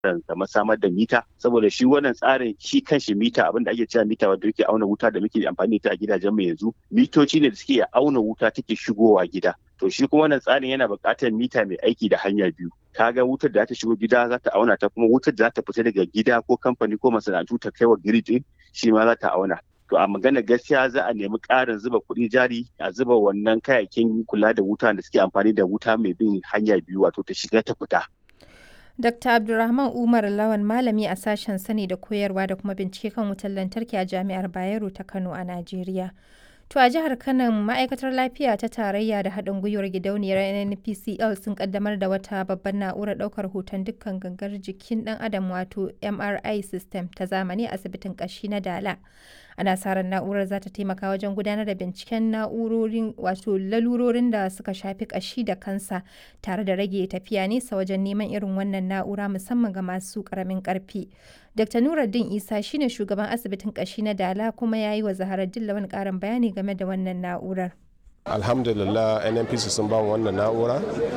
kamar samar da mita saboda shi wannan tsarin shi kanshi mita abin da ake cewa mita wanda yake auna wuta da muke amfani da ita a gidajen mu yanzu mitoci ne da suke auna wuta take shigowa gida to shi kuma wannan tsarin yana buƙatar mita mai aiki da hanya biyu kaga wutar da ta shigo gida za ta auna ta kuma wutar da za ta fita daga gida ko kamfani ko masana'antu ta kai wa grid shi ma za ta auna to a magana gaskiya za a nemi ƙarin zuba kuɗi jari a zuba wannan kayayyakin kula da wuta da suke amfani da wuta mai bin hanya biyu wato ta shiga ta fita Dr. Abdulrahman Umar Lawan malami a sashen sani da koyarwa da kuma bincike kan wutar lantarki a Jami'ar Bayero ta Kano a Najeriya. To a jihar Kano ma'aikatar lafiya ta tarayya da haɗin gwiwar gidauniyar NPCL sun kaddamar da wata babbar na'urar ɗaukar hoton dukkan gangar jikin ɗan adam wato MRI system ta zamani a asibitin ƙashi na Dala. Ana sa ran na'urar za ta taimaka wajen gudanar da binciken na'urorin wato lalurorin da suka shafi ƙashi da kansa tare da rage tafiya nesa wajen neman irin wannan na'ura musamman ga masu ƙaramin ƙarfi. Dr. Nuruddin Isa shine shugaban asibitin ƙashi na Dala kuma ya yi wa Zahara Dillawan ƙarin bayani game da wannan na'urar. alhamdulillah nnpc sun ba wannan na'ura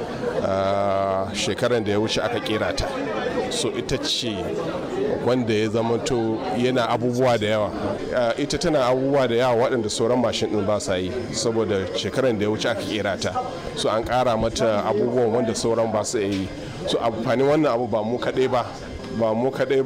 shekaran da ya wuce aka kera ta so ita ce wanda ya zamanto yana abubuwa da yawa ita tana abubuwa da yawa waɗanda sauran mashin ɗin ba sa yi saboda shekaran da ya wuce aka kera ta so an ƙara mata abubuwan wanda sauran ba su yi so amfanin wannan abu ba mu kaɗai ba ba mu kaɗai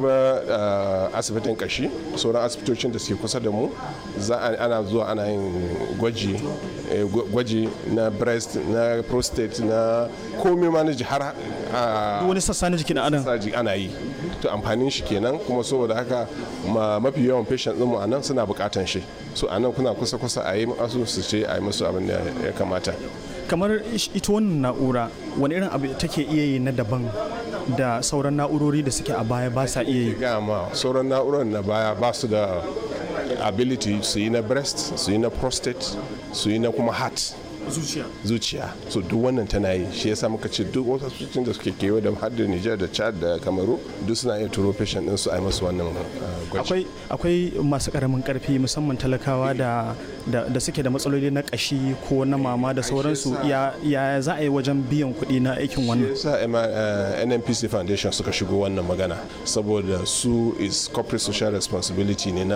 ba asibitin kashi sauran asibitocin da suke kusa da mu za ana zuwa ana yin gwaji gwaji na breast na prostate na komai ma na ji har wani sassa na jikin adam ana yi to amfanin shi kenan kuma saboda haka mafi yawan patient ɗinmu a nan suna buƙatan shi so a nan kuna kusa kusa a yi masu su ce a yi musu abin da ya kamata kamar ita wannan na'ura wani irin abu take iya yi na daban da sauran na'urori da suke a baya ba sa iya yi gama sauran na'urar na baya ba su da ability su yi na breast su yi na prostate su yi na kuma heart zuciya zuciya so duk wannan tana yi shi yasa muka ce duk wasu asibitocin da suke kewa da har da Niger da Chad da Kamaru duk suna iya turo patient din su a yi masu wannan gwaji akwai akwai masu karamin karfi musamman talakawa da da suke da matsaloli na kashi ko na mama da sauransu ya ya za a yi wajen biyan kuɗi na aikin wannan yasa NNPC Foundation suka shigo wannan magana saboda su is corporate social responsibility ne na